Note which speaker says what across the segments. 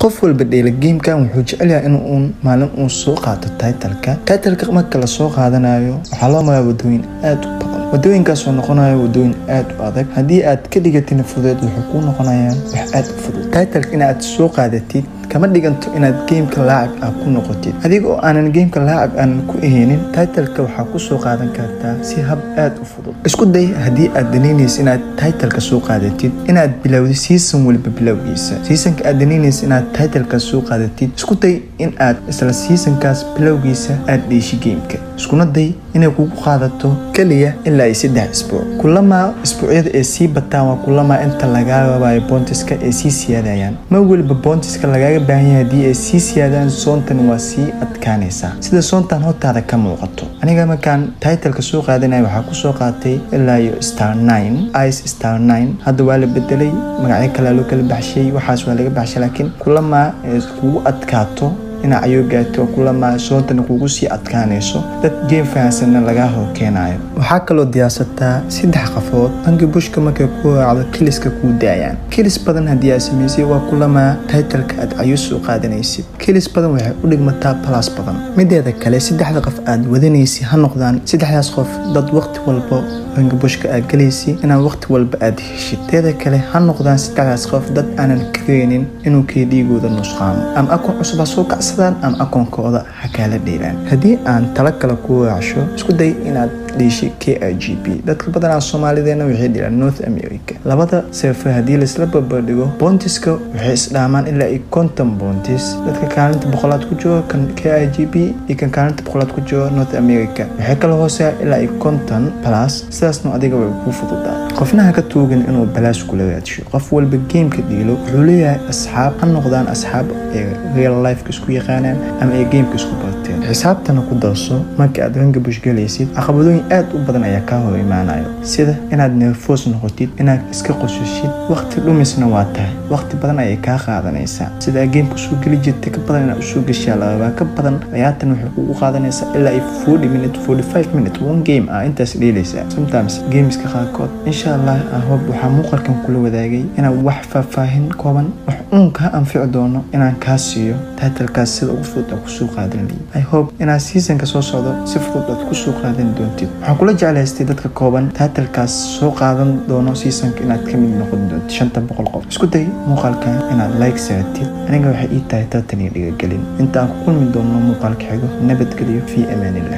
Speaker 1: qof walba dheela gamekan wuxuu jecel yahay in uun maalin uu soo qaato titleka titleka marka lasoo qaadanayo waxaa loo maraa wadooyin aad u badan wadooyinkaasoo noqonaya wadooyin aad u adag haddii aad ka dhigatin fudeed wuxuu kuu noqonayaan wax aad u fudud titleka inaad soo qaadatid kama dhiganto inaad geemka laacib ah ku noqotid adiga oo aanan geemka laacib aanan ku aheynin titleka waxaa ku soo qaadan kartaa si hab aad u fudud isku day haddii aad danaynaysa inaad titleka soo qaadatid inaad bilowdid season waliba bilowgiisa seasonka aad danaynaysa inaad titleka soo qaadatid isku day in aad isla seasonkaas bilowgiisa aad dheeshi geemka iskuna day inay kugu qaadato keliya ilaa iyo saddex isbuuc kulamaa isbuucyada ay sii bataan waa kulamaa inta lagaa rabayo boontiska ay sii siyaadayaan ma weliba boontiska lagaaga baahan yahay haddii ay sii siyaadaan soontan waa sii adkaanaysaa sida soontan hortaada ka muuqato aniga markaan titleka soo qaadanaya waxaa ku soo qaatay ilaa iyo star nine ice star nine hadda waa la bedelay magacyo kalea loo kala baxshay waxaas waa laga baxshay laakiin kulamaa ay kugu adkaato dhinac ayuu gaarto kulamaa soontana kugu sii adkaanayso dad geem fahansanna lagaa hor keenayo waxaa kaloo diyaarsataa saddex qafood bangi bushka markay ku raacdo kiliska kuu daayaan kilis badan haddii aad samaysay waa kulamaa titleka aad cayuus u qaadanaysid kilis badan waxay u dhigmataa balas badan mideeda kale saddexda qof aad wadanaysid ha noqdaan saddexdaas qof dad waqti walba bangi bushka aad galaysid inaad waqti walba aad heshid teeda kale ha noqdaan saddexdaas qof dad aanan kareynin inuu kee dhiigooda nusqaamo ama akon cusub ha soo kacsadaan ama akoonkooda ha kaala dheelaan haddii aan tala kale ku raacsho isku day inaad dhiishay k i g b dadka badanaa soomaalideena waxay dhilaan north america labada seefe haddii laisla barbardhigo boontiska waxay isdhaamaan ilaa iyo konton boontis dadka kaalinta boqolaad ku jiro kan k i g b iyo kan kaalinta boqolaad ku jiro north america waxay kala hooseya ilaa iyo konton plus sidaasna adiga way kuu fududaa qofna ha ka tuugin inuu balaas kula raadsho qof walba geemka dhiilo wuxuu leeyahay asxaab ha noqdaan asxaab ee real lifeka isku yaqaanaan ama ay geemka isku barteen xisaabtana ku darso marka aad ranga bush galaysid caqabadooyin aad u badan ayaa kaa hor imaanayo sida inaad nerfoos noqotid inaad iska qosushid waqti dhumisna waa tahay waqti badan ayay kaa qaadanaysaa sida aad geemka usoo geli jirta ka badan inaad usoo geshaa la rabaa ka badan ayaatan waxay kugu qaadanaysaa ilaa iyo forty minute forty five minute one game ah intaas dheelaysaa sometimes gameska qaarkood insha allah ahob waxaa muuqalkan kula wadaagay inaan wax faahfaahin kooban wax uun kaa anfici doono inaan kaa siiyo titlekaas sida ugu fudud aad kusoo qaadan lihi i hope inaad seasonka soo socdo si fudud aad kusoo qaadan doontid waxaan kula jeclaystay dadka kooban titlekaas soo qaadan doono seasonka inaad ka mid noqon doontid shanta boqol qof isku day muuqaalkan inaad like saratid aniga waxay ii tahay tartan iyo dhigagelin inta aan ku kulmi doono muuqaalka xigo nabadgelyo fii amaanillah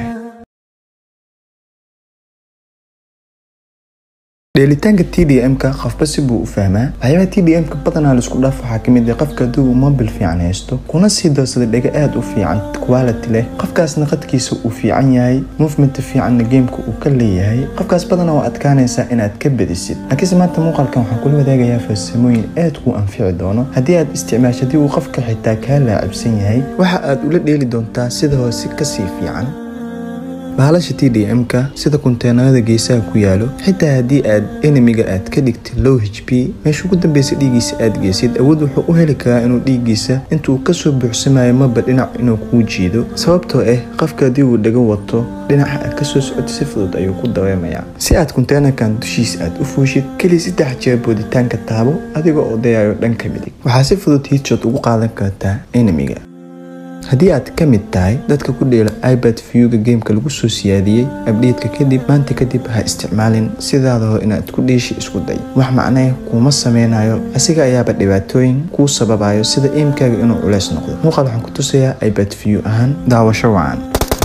Speaker 1: dheelitaanka t d m-ka qofba si buu u fahmaa waxyaabaha t d m-ka badanaa laisku dhaaf waxaa ka mid ah qofka haddii uu mobil fiican haysto kuna sii darsada dhega aad u fiican quality leh qofkaasna qadkiisa uu fiican yahay movementa fiicanna geemka uu ka leeyahay qofkaas badanaa waa adkaanaysaa inaad ka badisid laakiinse maanta muuqaalkan waxaan kula wadaagayaa farsamooyin aad kuu anfici doono haddii aad isticmaasho haddii uu qofka xitaa kaa laacibsan yahay waxa aad ula dheeli doontaa sida hoose kasii fiican bahalasha t d m-ka sida kunteenarada geesaha ku yaalo xitaa haddii aad enemiga aad ka dhigtid low h p meesha ugu dambeysa dhiiggiisa aad geysid awood wuxuu u heli karaa inuu dhiiggiisa intuu kasoo buuxsamayo maba dhinac inuu kuu jiido sababtoo ah qofka haddii uu dhago wato dhinaca aad kasoo socoto si fudud ayuu ku dareemayaa si aad kunteenarkan dushiisa aad u fuushid keliya saddex jeer booditaanka taabo adiga oo dayayo dhanka midig waxaa si fudud hiidshot ugu qaadan kartaa enemiga haddii aad ka mid tahay dadka ku dheela ibad viewga geemka lagu soo siyaadiyey abdhiidka kadib maanta kadib ha isticmaalin sidaada hor inaad ku dheeshi isku day wax macnee kuuma sameynayo asiga ayaaba dhibaatooyin kuu sababayo sida iimkaaga inuu culeys noqdo muuqaal waxaan ku tusayaa ibad view ahaan daawasho wacan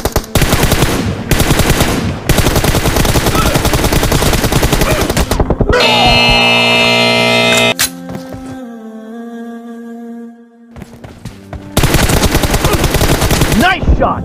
Speaker 2: Nice shot!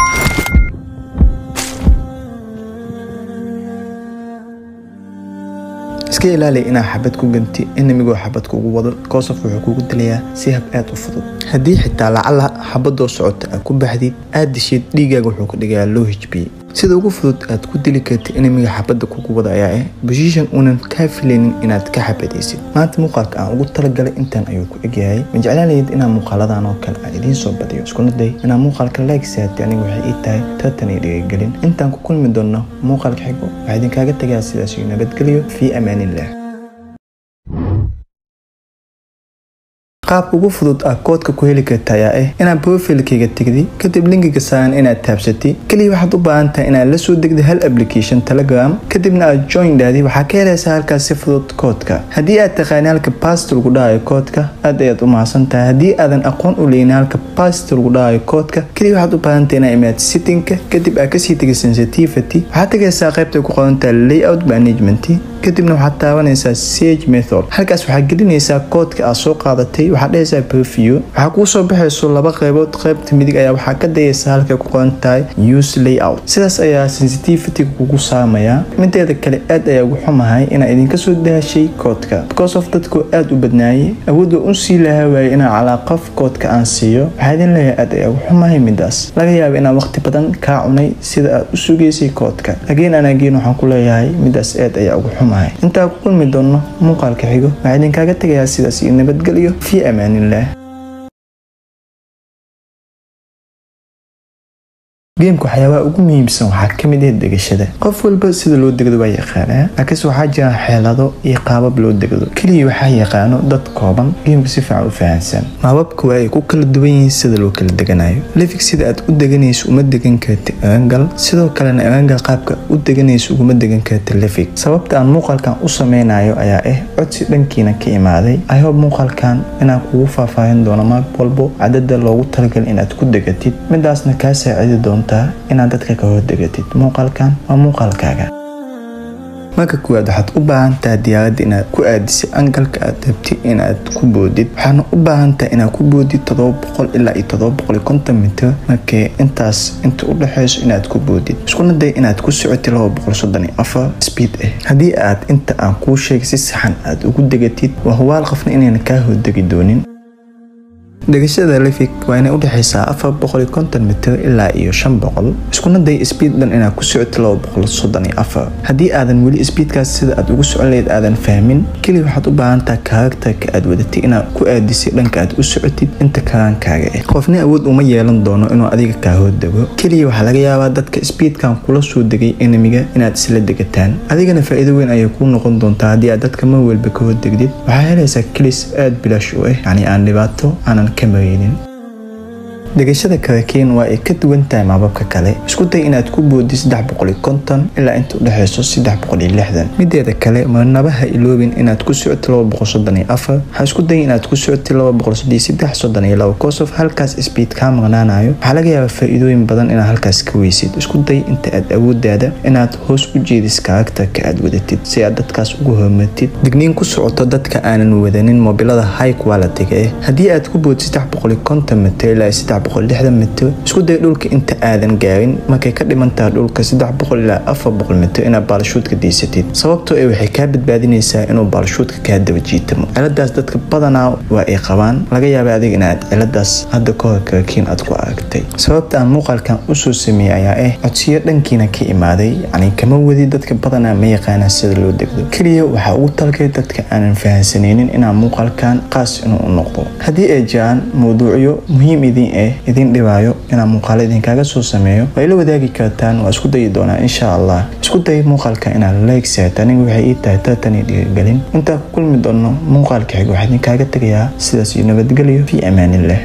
Speaker 1: iska ilaali inaa xabad ku ganti enamigoo xabad kugu wado koosof wuxuu kugu dilayaa si hab aad u fudud haddii xitaa lacala xabadoo socota aad ku baxdid aad dishid dhiigaaga wuxuu ka dhigayaa low h b sida ugu fudud aad ku dili kartid enemiga xabadda kugu wada ayaa ah boshishan uunan kaa filaynin inaad ka xabadaysid maanta muuqaalka aan ugu talagalay intaan ayuu ku egyahay ma jeclaanayd inaan muuqaaladan oo kale aan idiin soo badiyo iskuna day inaan muuqaalka like saatay aniga waxay ii tahay tartan iyo dhigagelin intaan ku kulmi doonno muuqaalka xigo waxaa idinkaaga tagaa sidaas iyo nabadgelyo fii amaanillah qaabka ugu fudud ah koodka ku heli karta ayaa ah inaad profilkayga tegdi kadib linkiga saaran inaad taabsatay keliya waxaad u baahan tahay inaad la soo degda hal application telegram kadibna aad join dhaadi waxaa ka helaysaa halkaas si fudud koodka haddii aad taqaani halka bast lagu dhahayo koodka aad ayaad u mahadsan tahay haddii aadan aqoon u leynin halka bast lagu dhahayo koodka keliya waxaad u baahan tahay inaad imaad sittingka kadib aad kasii tegay sensitivity waxaad tegaysaa qaybta ku qoran tahay layout management kadibna waxaad taabanaysaa sage method halkaas waxaad gelinaysaa koodka aad soo qaadatay waxaad dhehaysaa preview waxaa kuu soo baxayso laba qaybood qaybta midig ayaa waxaa ka dayaysaa halkay ku qoran tahay use layout sidaas ayaa sensitivity kugu saamayaa mideeda kale aad ayaa ugu xumahay inaa idinka soo daashay koodka because of dadku aad u badnaayay awoodda un sii lahaa waayay inaa calaa qof koodka aan siiyo waxaa idin leeyahay aad ayaa ugu xumahay midaas laga yaaba inaa waqti badan kaa cunay sida aad u sugaysay koodka ageen anageen waxaan ku leeyahay midaas aad ayaa ugu xumahay intaa ku kulmi doonno muuqaalka xigo waxaa idinkaaga tegayaa sidaas iyo nabadgelyo fii amaanillaah geemka waxyaabaha ugu muhiimsan waxaa ka mid ah degashada qof walba sida loo degdo waa yaqaanaa laakiinse waxaa jira xeelado iyo qaabab loo degdo keliya waxaa yaqaano dad kooban geemka si fiican u fahansan maababka waa ay ku kala duwan yihiin sida loo kala deganayo lefig sida aad u deganayso uma degan karta erangal sidoo kalena erangal qaabka u deganayso uguma degan karta lefig sababta aan muuqaalkan u sameynayo ayaa ah codsi dhankiina ka imaaday ihob muuqaalkan inaan kugu faahfaahin doono maag walbo cadada loogu talagal inaad ku degatid midaasna kaa saacidi doonto inaad dadka ka hordegatid muuqaalkan waa muuqaalkaaga marka kuwaad waxaad u baahan tahay diyaaradda inaad ku aadisay angalka aad rabtid inaad ku boodid waxaana u baahan tahay inaad ku boodid ilaa iyo mitir markee intaas inta u dhexayso inaad ku boodid iskuna day inaad ku socotid speed ah haddii aad inta aan kuu sheegay si saxan aad ugu degatid waa hubaal qofna inayna kaa hordegi doonin degashada lefig waa inay udhexaysaa afar boqol iyo konton mitir ilaa iyo shan boqol iskuna day sbiid dhan inaad ku socotid laba boqol soddon iyo afar haddii aadan weli sbiidkaas sida aad ugu socon lahayd aadan fahmin keliya waxaad u baahan tahay karakterka aad wadatay inaad ku aadisay dhanka aad u socotid inta karaankaaga ah qofna awood uma yeelan doono inuu adiga kaa hordego keliya waxaa laga yaabaa dadka sbiidkan kula soo degay enemiga inaad isla degataan adigana faa'iido weyn ayay kuu noqon doontaa haddii aad dadka mar walba ka hordegdid waxaa helaysaa kelis aad bilaash u ah yacni aan dhibaato aanan degashada karakiin waa ay ka duwan tahay maababka kale isku day inaad ku boodi ilaa inta udhexayso mideeda kale marnabaha iloobin inaad ku socoti ha isku day inaad ku socoti kosof halkaas sbiid kaa maqnaanayo waxaa laga yaabaa faa'iidooyin badan inaad halkaas ka weysid isku day inta aad awoodaada inaad hoos u jeedis karakterka aad wadatid si aad dadkaas ugu hormartid digniin ku socoto dadka aanan wadanin mobilada high quality-ga ah haddii aad ku bood mitir ilaa mitir isku day dhulka inta aadan gaarin markay ka dhimantaha dhulka ilaa mitir inaad baalashuudka diisatid sababtoo ay waxay kaa badbaadinaysaa inuu baalashuudka kaa daba jiitamo ciladaas dadka badanaa waa ay qabaan laga yaaba adiga inaad ciladaas hadda ka hor karakiin aad ku aragtay sababta aan muuqaalkan usoo sameeyey ayaa ah codsiyo dhankiina ka imaaday yacni kama wadi dadka badanaa ma yaqaanaan sida loo degdo keliya waxaa ugu talgay dadka aanan fahansanaynin inaan muuqaalkan qaas inuu u noqdo haddii ay jiraan mawduucyo muhiim idin ah idin dhibaayo inaan muuqaalo idinkaaga soo sameeyo waa ila wadaagi kartaan waa isku dayi doonaa insha allah isku day muuqaalka inaad like saat aniga waxay ii tahay tartan iyo dhiirigelin intaa ku kulmi doonno muuqaalka xig waxaa idinkaaga tegayaa sidaas iyo nabadgelyo fii amaanillah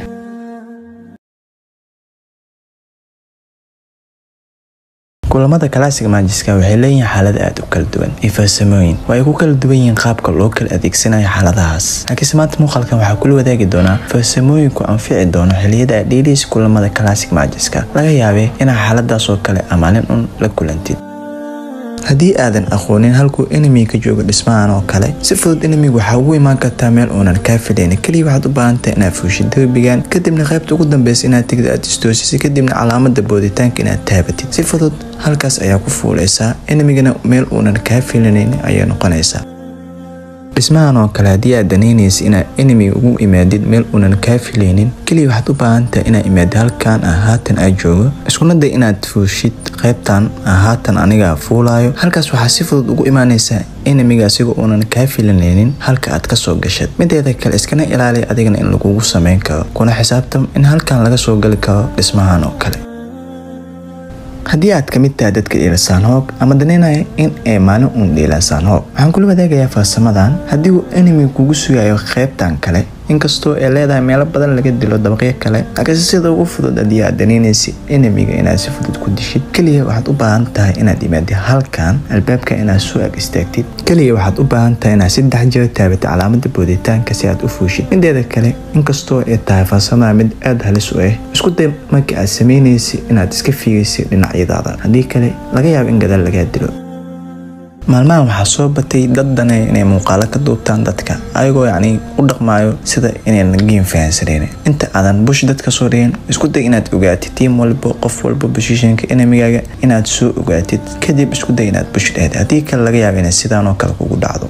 Speaker 1: kulamada classic magiska waxay leeyihiin xaalad aada u kala duwan iyo farsamooyin waa ay ku kala duwan yihiin qaabka loo kala adeegsanayo xaaladahaas laakiinse maanta muuqaalkan waxaa kula wadaagi doonaa farsamooyinku anfici doono xiliyada aad dheeliysa kulamada classic magiska laga yaabee inaad xaaladaas oo kale amaalin un la kulantid haddii aadan aqoonin halkuu enemiga joogo dhismahan oo kale si fudud enemiga waxaa ugu imaan kartaa meel uunan kaa filayn keliya waxaad u baahantahay inaad fuushid derbigan kadibna qaybta ugu dambeysa inaad tigid aad istoosisay kadibna calaamada booditaanka inaad taabatid si fudud halkaas ayaa ku fuuleysaa enemigana meel uunan kaa filanayn ayay noqonaysaa dhismahan oo kale haddii aad danaynaysa inaad enemiga ugu imaadid meel uunan kaa filaynin keliya waxaad u baahantahay inaad imaadid halkan ah haatan aad joogo iskuna day inaad fuushid qaybtan ah haatan anigaa fuulaayo halkaas waxaa si fudud ugu imaanaysaa enemiga asigoo uunan kaa filanaynin halka aad kasoo gashad mideeda kale iskana ilaaliya adigana in lagugu sameyn karo kuna xisaabtam in halkan laga soo gali karo dhismahan oo kale haddii aad ka mid tahay dadka dhiilasaan hoog ama danaynaya in ay maalin uun dhiilasaan hoog waxaan kula wadaagayaa farsamadan haddii uu enemi kugu sugayo qaybtan kale inkastoo ay leedahay meelo badan laga dilo dabaqyo kale laakiinse sida ugu fudud haddii aad danaynaysa enemiga inaad si fudud ku dishid keliya waxaad u baahan tahay inaad imaadid halkan albaabka inaad soo ag istaagtid keliya waxaad u baahan tahay inaad saddex jeer taabatid calaamada booditaanka si aad u fuushid mideeda kale inkastoo ay tahay farsamada mid aada halis u ah isku day marka aad samaynaysa inaad iska fiigaysa dhinacyadaada haddii kale laga yaabo in gadaal lagaa dilo maalmahan waxaa soo batay dad danay inay muuqaalo ka duubtaan dadka ayagoo yacni u dhaqmaayo sida inayna geem fahansaneen inta aadan bush dadka soo dhigin isku day inaad ogaatid tiim walba qof walba boshishanka enemigaaga inaad soo ogaatid kadib isku day inaad bush dhahda haddii kale laga yaaba inay sidaan oo kale kugu dhacdo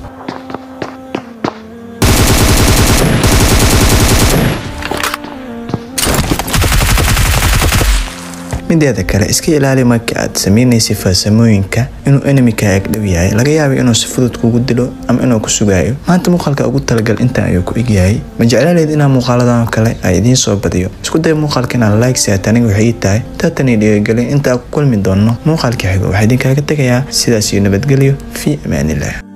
Speaker 1: mideeda kale iska ilaali marka aad sameynaysa farsamooyinka inuu enemiga ag dhow yahay laga yaaba inuu si fudud kugu dilo ama inuu ku sugaayo maanta muuqaalka ugu talagal intaan ayuu ku egyahay ma jeclaaleed inaan muuqaaladan kale ay idiin soo badiyo isku day muuqaalka inaad like saat aniga waxay ii tahay taatanii dhiirigelin intaa ku kulmi doonno muuqaalka xigo waxaa idinkaaga tegayaa sidaas iyo nabadgelyo fii amaaniillah